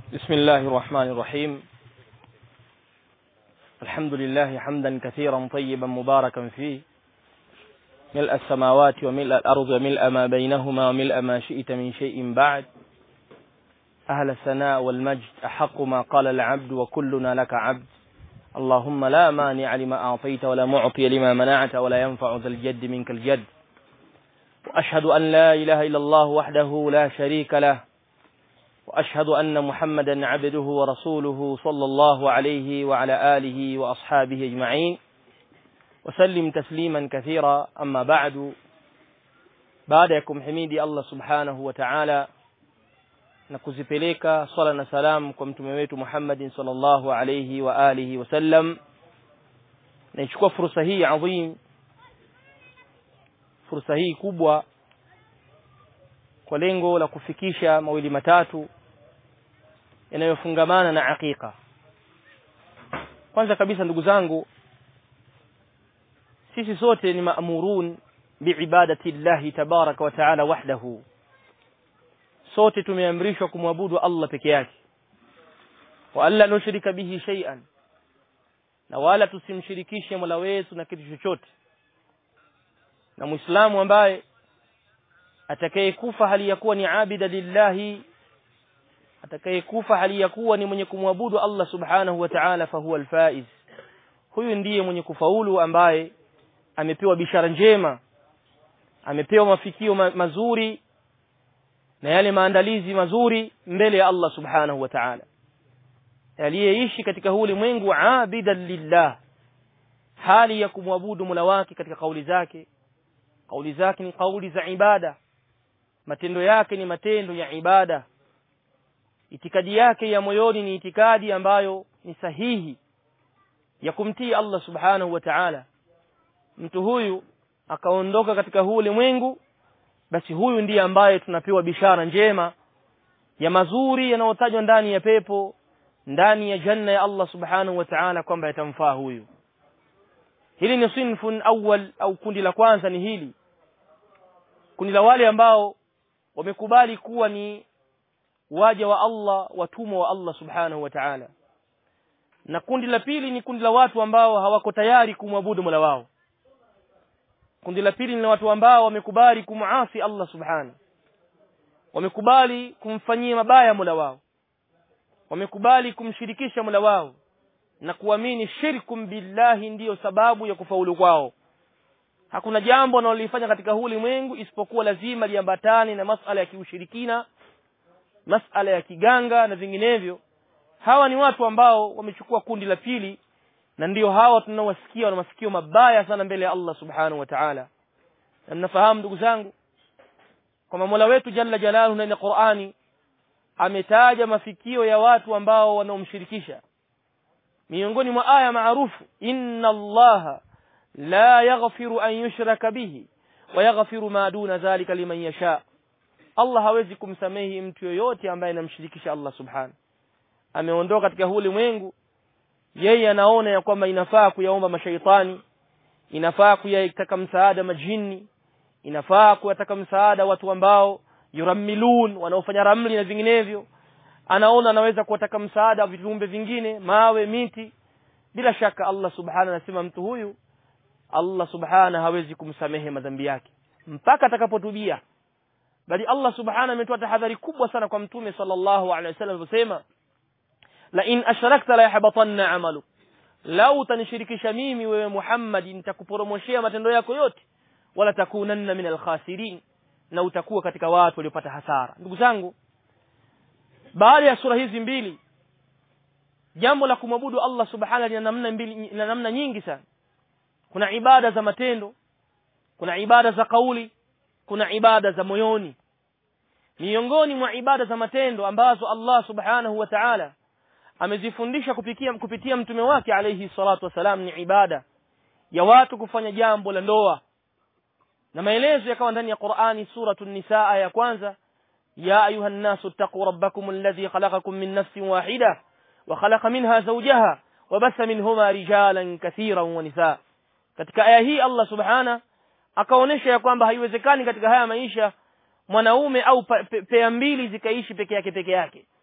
بسم الله الرحمن الرحيم الحمد لله حمدا كثيرا طيبا مباركا فيه ملء السماوات وملء الأرض وملء ما بينهما وملء ما شئت من شيء بعد أهل الثناء والمجد أحق ما قال العبد وكلنا لك عبد اللهم لا مانع لما أعطيت ولا معطي لما منعت ولا ينفع ذا الجد منك الجد وأشهد أن لا إله إلا الله وحده لا شريك له وأشهد أن محمدا عبده ورسوله صلى الله عليه وعلى آله وأصحابه أجمعين وسلم تسليما كثيرا أما بعد بعدكم حميدي الله سبحانه وتعالى na kuzipeleka swala na salam kwa mtume wetu Muhammadin sallallahu alayhi wa alihi wasallam naichukua fursa hii adhim fursa hii kubwa kwa lengo la kufikisha mawili matatu yanayofungamana na aqiqa kwanza kabisa ndugu zangu sisi sote ni maamurun biibadati llahi tabaraka wa taala wahdahu sote tumeamrishwa kumwabudu Allah peke yake wa alla nushrika bihi shay'an na wala tusimshirikishe Mola wetu na kitu chochote na Muislamu ambaye atakayekufa hali ya kuwa ni abida lillahi atakayekufa hali ya kuwa ni mwenye kumwabudu Allah subhanahu wa ta'ala fahuwa alfaiz huyu ndiye mwenye kufaulu ambaye amepewa bishara njema amepewa mafikio ma mazuri na yale maandalizi mazuri mbele ya Allah subhanahu wa ta'ala aliyeishi katika huu ulimwengu abidan lillah hali ya kumwabudu Mola wake katika kauli zake kauli zake ni kauli za ibada matendo yake ni matendo ya ibada itikadi yake ya moyoni ni itikadi ambayo ni sahihi ya kumtii Allah subhanahu wa ta'ala mtu huyu akaondoka katika huu ulimwengu basi huyu ndiye ambaye tunapewa bishara njema ya mazuri yanayotajwa ndani ya pepo ndani ya janna ya Allah subhanahu wa ta'ala kwamba yatamfaa huyu hili ni sinfun awwal au kundi la kwanza ni hili kundi la wale ambao wamekubali kuwa ni waja wa Allah watumwa wa Allah subhanahu wa ta'ala na kundi la pili ni kundi la watu ambao hawako tayari kumwabudu Mola wao kundi la pili ni watu ambao wamekubali kumuasi Allah subhanahu wamekubali kumfanyia mabaya Mola wao wamekubali kumshirikisha Mola wao na kuamini shirkum billahi ndiyo sababu ya kufaulu kwao hakuna jambo wanalolifanya katika huu ulimwengu isipokuwa lazima liambatane na masala ya kiushirikina masala ya kiganga na vinginevyo hawa ni watu ambao wamechukua kundi la pili na ndio hawa tunaowasikia wana masikio mabaya sana mbele ya Allah subhanahu wa ta'ala na mnafahamu ndugu zangu kwamba Mola wetu jalla jalaluhu ndani ya Qur'ani ametaja mafikio ya watu ambao wanaomshirikisha miongoni mwa aya maarufu inna allaha la yaghfiru an yushraka bihi wa yaghfiru ma duna dhalika liman yasha Allah hawezi kumsamehi mtu yoyote ambaye anamshirikisha Allah subhanahu ameondoka katika huu ulimwengu yeye anaona ya kwamba inafaa kuyaomba mashaitani inafaa kuyataka msaada majini inafaa kuyataka msaada watu ambao yuramilun wanaofanya ramli na vinginevyo anaona anaweza kuwataka msaada viumbe vingine mawe miti bila shaka Allah subhanahu anasema mtu huyu Allah subhanahu hawezi kumsamehe madhambi yake mpaka atakapotubia bali Allah subhanahu ametoa tahadhari kubwa sana kwa mtume sallallahu alaihi wasallam aliposema la in ashrakta la yahbatanna amalu lau utanishirikisha mimi wewe Muhammad nitakuporomoshea matendo yako yote wala takunanna min alkhasirin na utakuwa katika watu waliopata hasara ndugu zangu baada ya sura hizi mbili jambo la kumwabudu Allah subhanahu lina namna mbili lina namna nyingi sana kuna ibada za matendo kuna ibada za kauli kuna ibada za moyoni miongoni mwa ibada za matendo ambazo Allah subhanahu wa ta'ala amezifundisha kupitia kupitia mtume wake alayhi salatu wasalam ni ibada ya watu kufanya jambo la ndoa na maelezo yakawa ndani ya Qur'ani suratu nisaa ya kwanza ya ayuha nnasu taqu rabbakum alladhi khalaqakum min nafsin wahida wa khalaqa minha zawjaha wa basa minhuma rijalan kathiran wa nisaa katika aya hii Allah subhana akaonesha ya kwamba haiwezekani katika haya maisha mwanaume au pa- pe- pea mbili zikaishi peke yake peke yake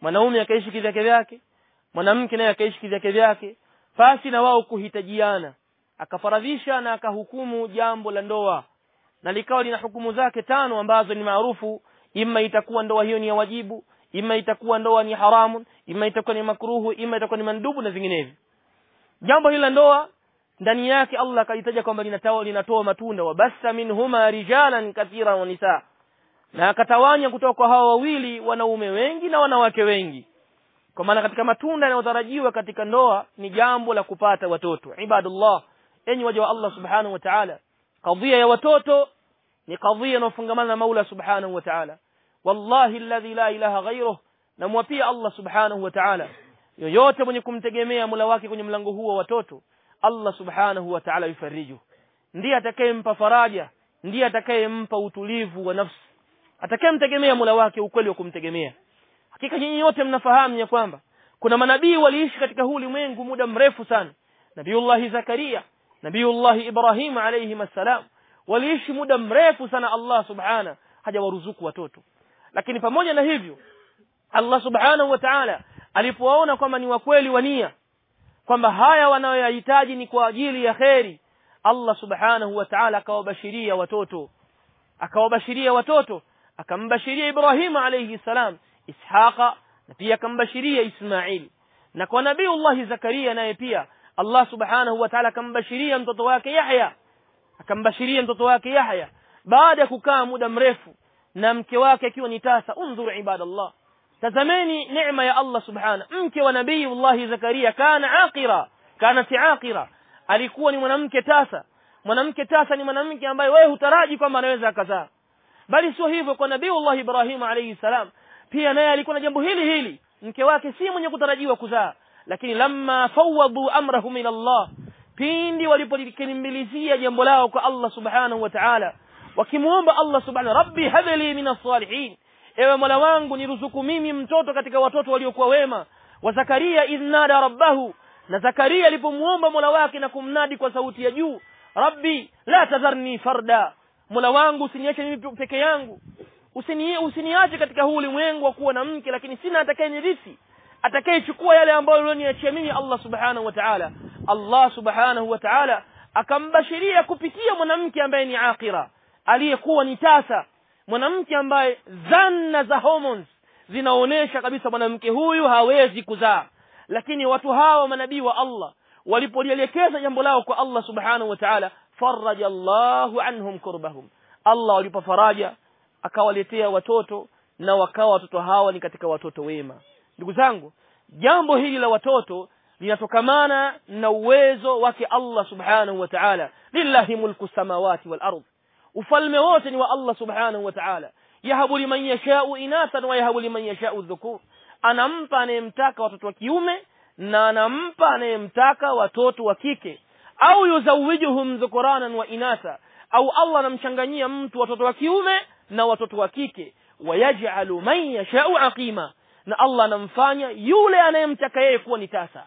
mwanaume akaishi kivyake vyake mwanamke naye akaishi kivyake vyake pasi na wao kuhitajiana akafaradhisha na akahukumu jambo la ndoa na likawa lina hukumu zake tano ambazo ni maarufu imma itakuwa ndoa hiyo ni ya wajibu imma itakuwa ndoa ni haramu imma itakuwa ni makruhu imma itakuwa ni mandubu na vinginevyo jambo hili la ndoa ndani yake Allah akalitaja kwamba linatoa linatoa matunda wa bassa minhuma rijalan kathira wa nisaa na akatawanya kutoka kwa hawa wawili wanaume wengi na wanawake wengi kwa maana katika matunda yanayotarajiwa katika ndoa ni jambo la kupata watoto ibadullah enyi waja wa Allah subhanahu wa ta'ala kadhia ya watoto ni kadhia inayofungamana na Maula subhanahu wa ta'ala wallahi alladhi la ilaha ghayruh namwapia Allah subhanahu wa ta'ala yoyote mwenye kumtegemea Mola wake kwenye mlango huo wa watoto Allah subhanahu wa ta'ala yufariju ndiye atakayempa faraja ndiye atakayempa utulivu wa nafsi atakayemtegemea Mola wake ukweli wa kumtegemea hakika nyinyi wote mnafahamu ya kwamba kuna manabii waliishi katika huu ulimwengu muda mrefu sana nabiullahi zakaria nabiullahi ibrahim alayhi assalam waliishi muda mrefu sana Allah subhana hajawaruzuku watoto lakini pamoja na hivyo Allah subhanahu wa ta'ala alipowaona kwamba ni wakweli wa nia kwamba haya wanayoyahitaji ni kwa ajili ya kheri Allah subhanahu wa ta'ala akawabashiria watoto akawabashiria watoto akambashiria Ibrahim alayhi salam Ishaqa na pia akambashiria Ismail na kwa nabiiullah Zakaria naye pia Allah subhanahu wa ta'ala akambashiria mtoto wake Yahya akambashiria mtoto wake Yahya baada ya kukaa muda mrefu na mke wake akiwa ni tasa undhur ibadallah tazameni neema ya Allah subhana mke wa nabiiullah Zakaria kana aqira kanat aqira alikuwa ni mwanamke tasa mwanamke tasa ni mwanamke ambaye wewe hutaraji kwamba anaweza akazaa bali sio hivyo kwa nabiiullah Ibrahim alayhi salam pia naye alikuwa na jambo hili hili mke wake si mwenye kutarajiwa kuzaa lakini lamma fawadu amrahum ila Allah pindi walipolikimbilizia jambo lao kwa Allah subhanahu wa ta'ala wakimuomba Allah subhanahu rabbi habli min as-salihin ewe mola wangu niruzuku mimi mtoto katika watoto waliokuwa wema wa zakaria idhnada rabbahu na zakaria alipomuomba mola wake na kumnadi kwa sauti ya juu rabbi la tadharni farda mola wangu usiniache mimi peke yangu usini usiniache katika huu ulimwengu wa kuwa na mke lakini sina atakayenirithi atakayechukua yale ambayo ulioniachia mimi Allah subhanahu wa ta'ala Allah subhanahu wa ta'ala akambashiria kupitia mwanamke ambaye ni akira aliyekuwa ni tasa mwanamke ambaye zanna za hormones zinaonesha kabisa mwanamke huyu hawezi kuzaa lakini watu hawa manabii wa Allah walipolielekeza jambo lao kwa Allah subhanahu wa ta'ala faraja Allahu anhum kurbahum Allah walipa faraja akawaletea watoto na wakawa watoto hawa ni katika watoto wema ndugu zangu jambo hili la watoto linatokamana na uwezo wake Allah subhanahu wa ta'ala lillahi mulku samawati wal ardh ufalme wote ni wa Allah subhanahu wa ta'ala yahabu liman yashau inathan wa yahabu liman yashau dhukur anampa anayemtaka watoto wa kiume na anampa anayemtaka watoto wa kike au yuzawijuhum dhukuranan wa inatha au Allah anamchanganyia mtu watoto wa kiume na watoto wa kike wayaj'alu man yashau aqima na Allah anamfanya yule anayemtaka yeye kuwa ni tasa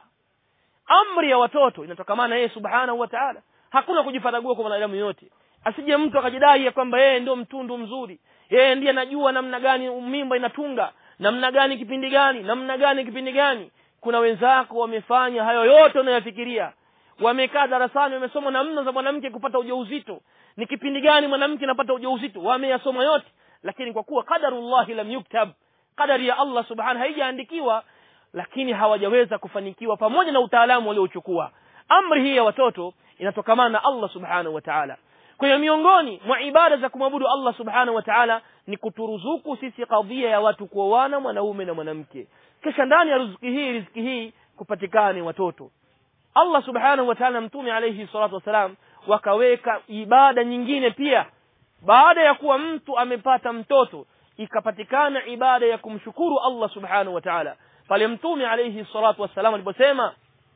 amri ya watoto inatokamana yeye subhanahu wa ta'ala hakuna kujifaragua kwa mwanadamu yote asije mtu akajidai ya kwamba yeye ndio mtundu mzuri yeye ndiye anajua namna gani mimba inatunga namna gani kipindi gani namna gani kipindi gani kuna wenzako wamefanya hayo yote unayofikiria wamekaa darasani wamesoma namna za mwanamke kupata ujauzito ni kipindi gani mwanamke anapata ujauzito wameyasoma yote lakini kwa kuwa qadarullah lam yuktab qadari ya Allah subhanahu haijaandikiwa lakini hawajaweza kufanikiwa pamoja na utaalamu waliochukua amri hii ya watoto inatokamana na Allah subhanahu wa ta'ala kwa hiyo miongoni mwa ibada za kumwabudu Allah subhanahu wa ta'ala ni kuturuzuku sisi kadhia ya watu kuoana mwanaume na mwanamke kisha ndani ya riziki hii riziki hii kupatikane watoto Allah subhanahu wa ta'ala mtume alayhi salatu wasalam wakaweka ibada nyingine pia baada ya kuwa mtu amepata mtoto ikapatikana ibada ya kumshukuru Allah subhanahu wa ta'ala pale mtume alayhi salatu wasalam aliposema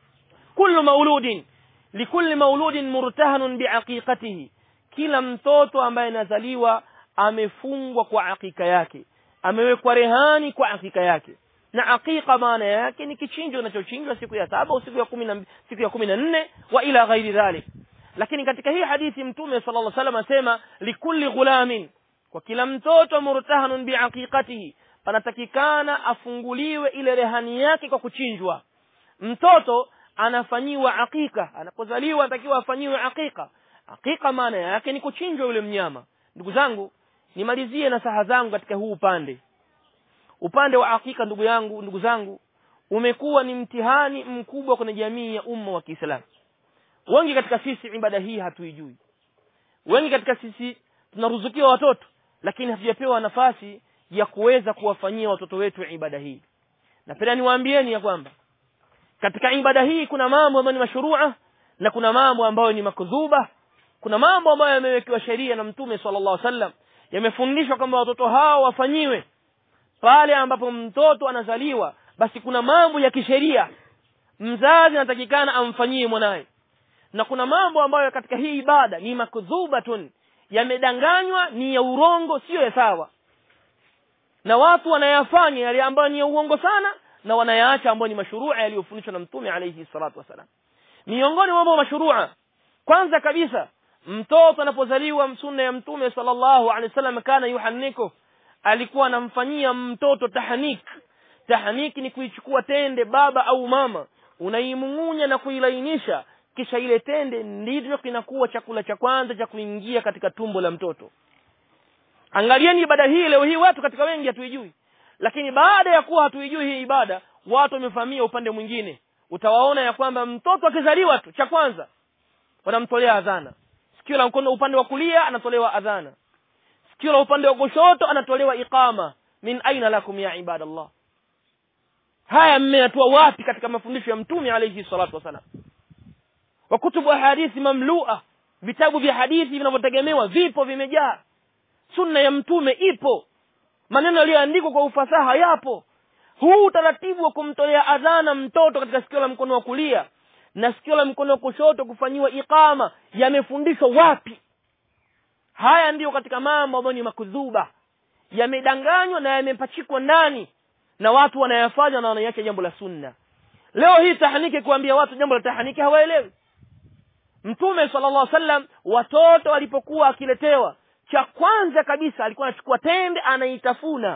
kullu mauludin likulli mauludin murtahanun biaqiqatihi kila mtoto ambaye anazaliwa amefungwa kwa akika yake amewekwa rehani kwa akika yake na aqiqa maana yake ni kichinjo kinachochinjwa siku ya saba au siku ya kumi na siku ya kumi na nne wa ila ghairi dhalik lakini katika hii hadithi mtume sallallahu alaihi wasallam asema likulli ghulamin kwa kila mtoto murtahanun biaqiqatihi panatakikana afunguliwe ile rehani yake kwa kuchinjwa mtoto anafanyiwa akika anapozaliwa anatakiwa afanyiwe akika akika maana yake ni kuchinjwa yule mnyama ndugu zangu nimalizie na saha zangu katika huu upande upande wa akika ndugu yangu ndugu zangu umekuwa ni mtihani mkubwa kwenye jamii ya umma wa Kiislamu wengi katika sisi ibada hii hatuijui wengi katika sisi tunaruzukiwa watoto lakini hatujapewa nafasi ya kuweza kuwafanyia watoto wetu ibada hii napenda niwaambieni ya kwamba katika ibada hii kuna mambo ambayo ni mashurua na kuna mambo ambayo ni makdhuba kuna mambo ambayo yamewekewa sheria na mtume sallallahu alaihi wasallam yamefundishwa kwamba watoto hao wafanyiwe pale ambapo mtoto anazaliwa basi kuna mambo ya kisheria mzazi anatakikana amfanyie mwanaye na kuna mambo ambayo katika hii ibada ni makdhubatun yamedanganywa ni ya urongo sio ya sawa na watu wanayafanya yale ambayo ni ya uongo sana na wanayaacha ambayo ni mashurua yaliyofundishwa na mtume alayhi salatu wasalam miongoni mwa mambo mashurua kwanza kabisa mtoto anapozaliwa sunna ya mtume sallallahu alaihi wasallam kana yuhanniko alikuwa anamfanyia mtoto tahnik tahnik ni kuichukua tende baba au mama unaimung'unya na kuilainisha kisha ile tende ndivyo kinakuwa chakula cha kwanza cha kuingia katika tumbo la mtoto angalieni ibada hii leo hii watu katika wengi hatuijui lakini baada ya kuwa hatuijui hii ibada watu wamefahamia upande mwingine utawaona ya kwamba mtoto akizaliwa tu cha kwanza wanamtolea adhana sikio la mkono upande wa kulia anatolewa adhana sikio la upande wa kushoto anatolewa iqama min aina lakum ya ibadallah haya mmeyatua wapi katika mafundisho ya mtume alayhi salatu wasalam wa kutubu hadithi mamlua vitabu vya hadithi vinavyotegemewa vipo vimejaa sunna ya mtume ipo maneno yaliyoandikwa kwa ufasaha yapo huu utaratibu wa kumtolea adhana mtoto katika sikio la mkono wa kulia na sikio la mkono wa kushoto kufanyiwa iqama yamefundishwa wapi haya ndiyo katika mambo ambayo ni makudhuba yamedanganywa na yamepachikwa ndani na watu wanayafanya na wanaiacha jambo la sunna leo hii tahaniki kuambia watu jambo la tahaniki hawaelewi mtume sallallahu alaihi wasallam watoto walipokuwa akiletewa cha kwanza kabisa alikuwa anachukua tende anaitafuna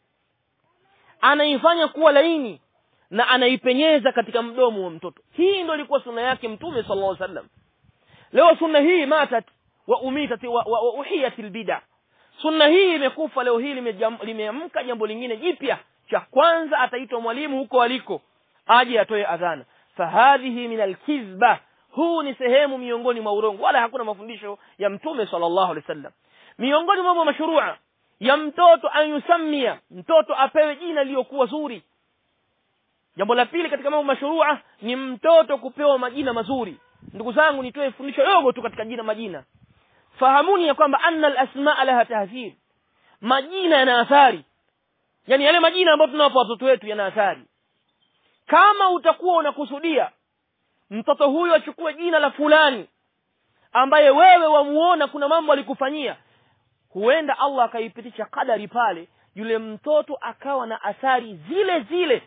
anaifanya kuwa laini na anaipenyeza katika mdomo wa mtoto hii ndio ilikuwa sunna yake mtume sallallahu alaihi wasallam leo sunna hii matat wa umitat wa, wa, wa uhiyat albid'a sunna hii imekufa leo hii limeamka jambo lingine jipya cha kwanza ataitwa mwalimu huko aliko aje atoe adhana fahadhihi min alkizba huu ni sehemu miongoni mwa urongo wala hakuna mafundisho ya mtume sallallahu alaihi wasallam miongoni mwa mambo mashrua ya mtoto anyusamia mtoto apewe jina lililokuwa zuri jambo la pili katika mambo mashrua ni mtoto kupewa majina mazuri ndugu zangu nitoe fundisho dogo tu katika jina majina fahamuni ya kwamba anna alasmaa laha tahzir majina yana athari yani yale majina ambayo tunawapa watoto wetu yana athari kama utakuwa unakusudia mtoto huyo achukue jina la fulani ambaye wewe wamuona kuna mambo alikufanyia huenda Allah akaipitisha kadari pale yule mtoto akawa na athari zile zile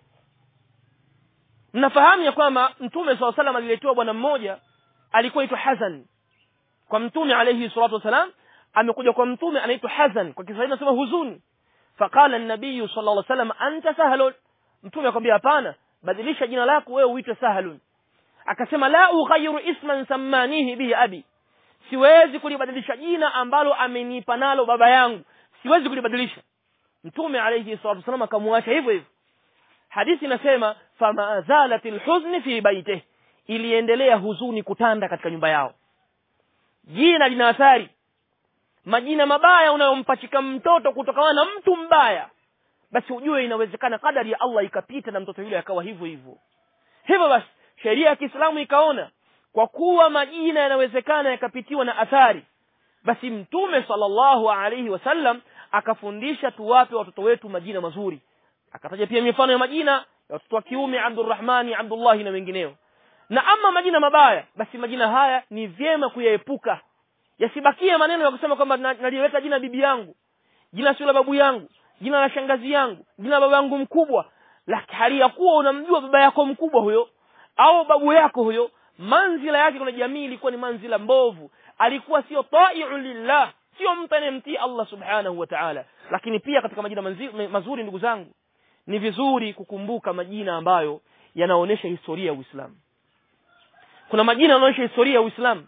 mnafahamu ya kwamba mtume saa salam aliletewa bwana mmoja alikuwa aitwa Hazan kwa mtume alayhi salatu wasalam amekuja kwa mtume anaitwa Hazan kwa Kiswahili nasema huzuni faqala an-nabiy sallallahu alayhi wasallam anta sahlun mtume akamwambia hapana badilisha jina lako wewe uitwe sahlun akasema la ughayyiru isman sammanihi bihi abi siwezi kulibadilisha jina ambalo amenipa nalo baba yangu siwezi kulibadilisha mtume alayhi salatu wasallam akamwacha hivyo hivyo hadithi inasema fama zalat alhuzn fi baitihi iliendelea huzuni kutanda katika nyumba yao jina lina athari majina mabaya unayompachika mtoto kutokana na mtu mbaya basi ujue inawezekana kadari ya Allah ikapita na mtoto yule akawa hivyo hivyo hivyo basi sheria ya Kiislamu ikaona kwa kuwa majina yanawezekana yakapitiwa na athari basi mtume sallallahu alaihi wasallam akafundisha tuwape watoto wetu majina mazuri akataja pia mifano ya majina ya watoto wa kiume Abdurrahmani Abdullahi na wengineo na ama majina mabaya basi majina haya ni vyema kuyaepuka yasibakie maneno ya kusema kwamba naliweka jina bibi yangu jina sio la babu yangu jina la shangazi yangu jina la baba yangu mkubwa la hali ya kuwa unamjua baba yako mkubwa huyo au babu yako huyo manzila yake kuna jamii ilikuwa ni manzila mbovu alikuwa sio ta'i'u lillah sio mtu anayemtii Allah subhanahu wa ta'ala lakini pia katika majina manzi- mazuri ndugu zangu ni vizuri kukumbuka majina ambayo yanaonyesha historia ya Uislamu kuna majina yanaonyesha historia ya Uislamu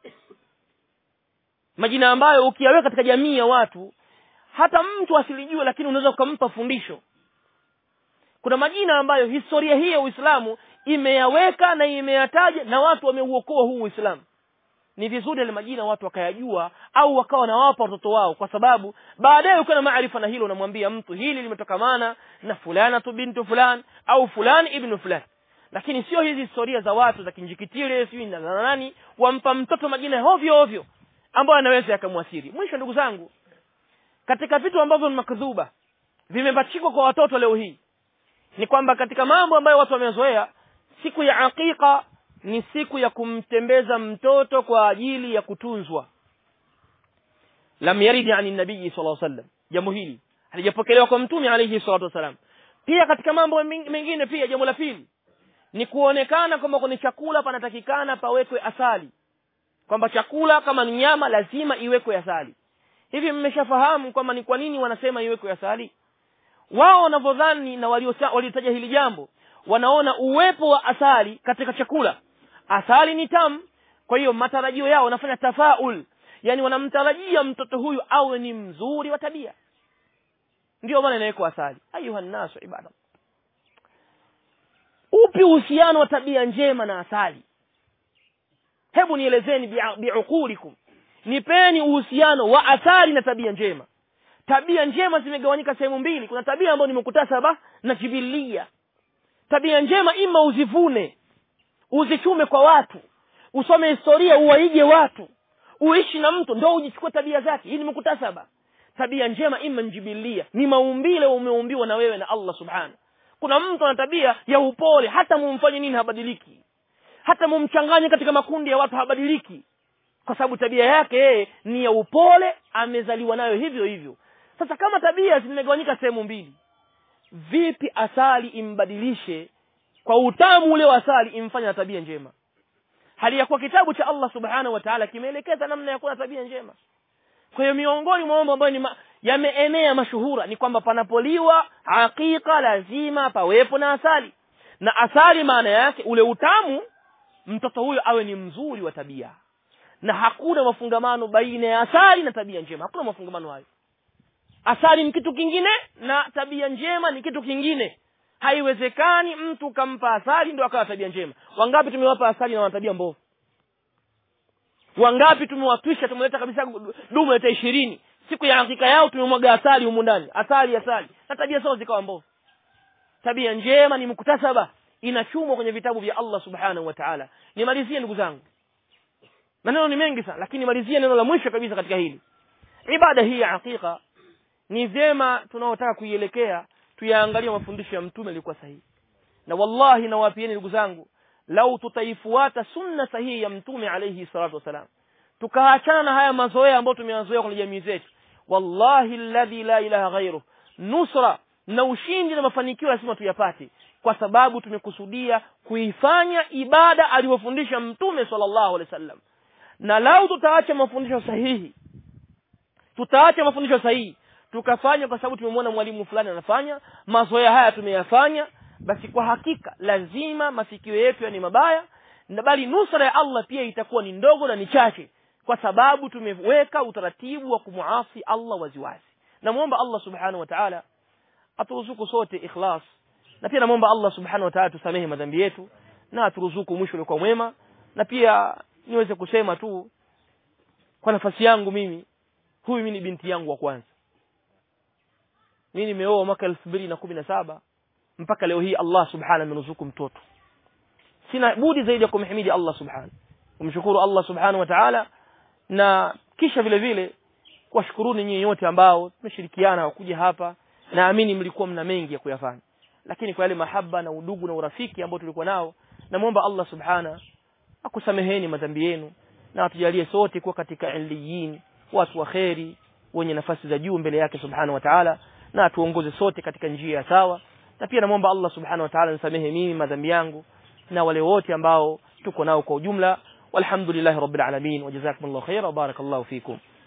majina ambayo ukiyaweka katika jamii ya watu hata mtu asilijue lakini unaweza ukampa fundisho kuna majina ambayo historia hii ya Uislamu imeyaweka na imeyataja na watu wameuokoa huu Uislamu ni vizuri yale majina watu wakayajua au wakawa nawapa watoto wao kwa sababu baadaye ukiwa na maarifa na hilo unamwambia mtu hili limetokamana na fulana tu bintu fulan au fulani ibnu fulani lakini sio hizi historia za watu za kinjikitile sijui na na nani wampa mtoto majina hovyo hovyo ambayo anaweza yakamwasiri mwisho ndugu zangu katika vitu ambavyo ni makdhuba vimepachikwa kwa watoto leo hii ni kwamba katika mambo ambayo watu wamezoea siku ya aqiqa ni siku ya kumtembeza mtoto kwa ajili ya kutunzwa lam yarid ani nabii sallallahu alaihi wasallam jambo hili halijapokelewa kwa mtume alayhi salatu wasalam pia katika mambo meng- mengine pia jambo la pili ni kuonekana kwamba kwenye chakula panatakikana pawekwe asali kwamba chakula kama ni nyama lazima iwekwe asali hivi mmeshafahamu kwamba ni kwa nini wanasema iwekwe asali wao wanavyodhani na waliosa- waliotaja hili jambo wanaona uwepo wa asali katika chakula asali ni tamu kwa hiyo matarajio yao wanafanya tafaul yani wanamtarajia mtoto huyu awe ni mzuri wa tabia ndio maana inawekwa asali ayuha nnasu ibada upi uhusiano wa tabia njema na asali hebu nielezeni bi'a- biuqulikum nipeni uhusiano wa asali na tabia njema tabia njema zimegawanyika sehemu mbili kuna tabia ambayo ni mukutasaba na jibilia tabia njema ima uzivune uzichume kwa watu usome historia uwaige watu uishi na mtu ndo ujichukue tabia zake hii ni mukutasaba tabia njema ima njibilia ni maumbile umeumbiwa na wewe na allah subhanahu kuna mtu ana tabia ya upole hata mumfanye nini habadiliki hata mumchanganye katika makundi ya watu habadiliki kwa sababu tabia yake yeye ni ya upole amezaliwa nayo hivyo hivyo sasa kama tabia zimegawanyika sehemu mbili vipi asali imbadilishe kwa utamu ule wa asali imfanye na tabia njema hali ya kuwa kitabu cha Allah subhanahu wa ta'ala kimeelekeza namna ya kuwa na tabia njema kwa hiyo miongoni mwa mambo ambayo ni ma, yameenea mashuhura ni kwamba panapoliwa hakika lazima pawepo na asali na asali maana yake ule utamu mtoto huyo awe ni mzuri wa tabia na hakuna mafungamano baina ya asali na tabia njema hakuna mafungamano hayo asali ni kitu kingine na tabia njema ni kitu kingine haiwezekani mtu kampa asali ndio akawa tabia njema wangapi tumewapa asali na wana tabia mbovu wangapi tumewatwisha tumeleta kabisa dumu leta ishirini siku ya hakika yao tumemwaga asali humu ndani asali asali na tabia zao zikawa mbovu tabia njema ni muktasaba inachumwa kwenye vitabu vya Allah subhanahu wa ta'ala nimalizie ndugu zangu maneno ni mengi sana lakini nimalizie neno la mwisho kabisa katika hili ibada hii ya hakika ni vyema tunaotaka kuielekea tuyaangalie mafundisho ya mtume yalikuwa sahihi na wallahi nawapieni ndugu zangu lau tutaifuata sunna sahihi ya mtume alayhi salatu wasalam tukaachana na haya mazoea ambayo tumeyazoea kwenye jamii zetu wallahi alladhi la ilaha ghairuh nusra na ushindi na mafanikio lazima tuyapate kwa sababu tumekusudia kuifanya ibada aliyofundisha mtume sallallahu alaihi wasallam na lau tutaacha mafundisho sahihi tutaacha mafundisho sahihi tukafanya kwa sababu tumemwona mwalimu fulani anafanya mazoea haya tumeyafanya basi kwa hakika lazima mafikio yetu ni mabaya na bali nusra ya Allah pia itakuwa ni ndogo na ni chache kwa sababu tumeweka utaratibu wa kumuasi Allah waziwazi namuomba Allah subhanahu wa ta'ala aturuzuku sote ikhlas na pia namuomba Allah subhanahu wa ta'ala tusamehe madhambi yetu na aturuzuku mwisho uliokuwa mwema na pia niweze kusema tu kwa nafasi yangu mimi huyu mimi ni binti yangu wa kwanza mimi nimeoa mwaka elfu mbili na kumi na saba mpaka leo hii Allah subhanahu amenuzuku mtoto sina budi zaidi ya kumhimidi Allah subhanahu kumshukuru Allah subhanahu wa ta'ala na kisha vile vile kuwashukuruni nyinyi wote ambao tumeshirikiana kuja hapa naamini mlikuwa mna mengi ya kuyafanya lakini kwa yale mahaba na udugu na urafiki ambao tulikuwa nao namwomba Allah subhana akusameheni madhambi yenu na atujalie sote kuwa katika iliyin watu wa kheri wenye nafasi za juu mbele yake subhanahu wa ta'ala na atuongoze sote katika njia ya sawa na pia namwomba Allah subhanahu wa ta'ala nisamehe mimi madhambi yangu na wale wote ambao tuko nao kwa ujumla walhamdulillahi rabbil alamin wa jazakumullahu khaira wa barakallahu fikum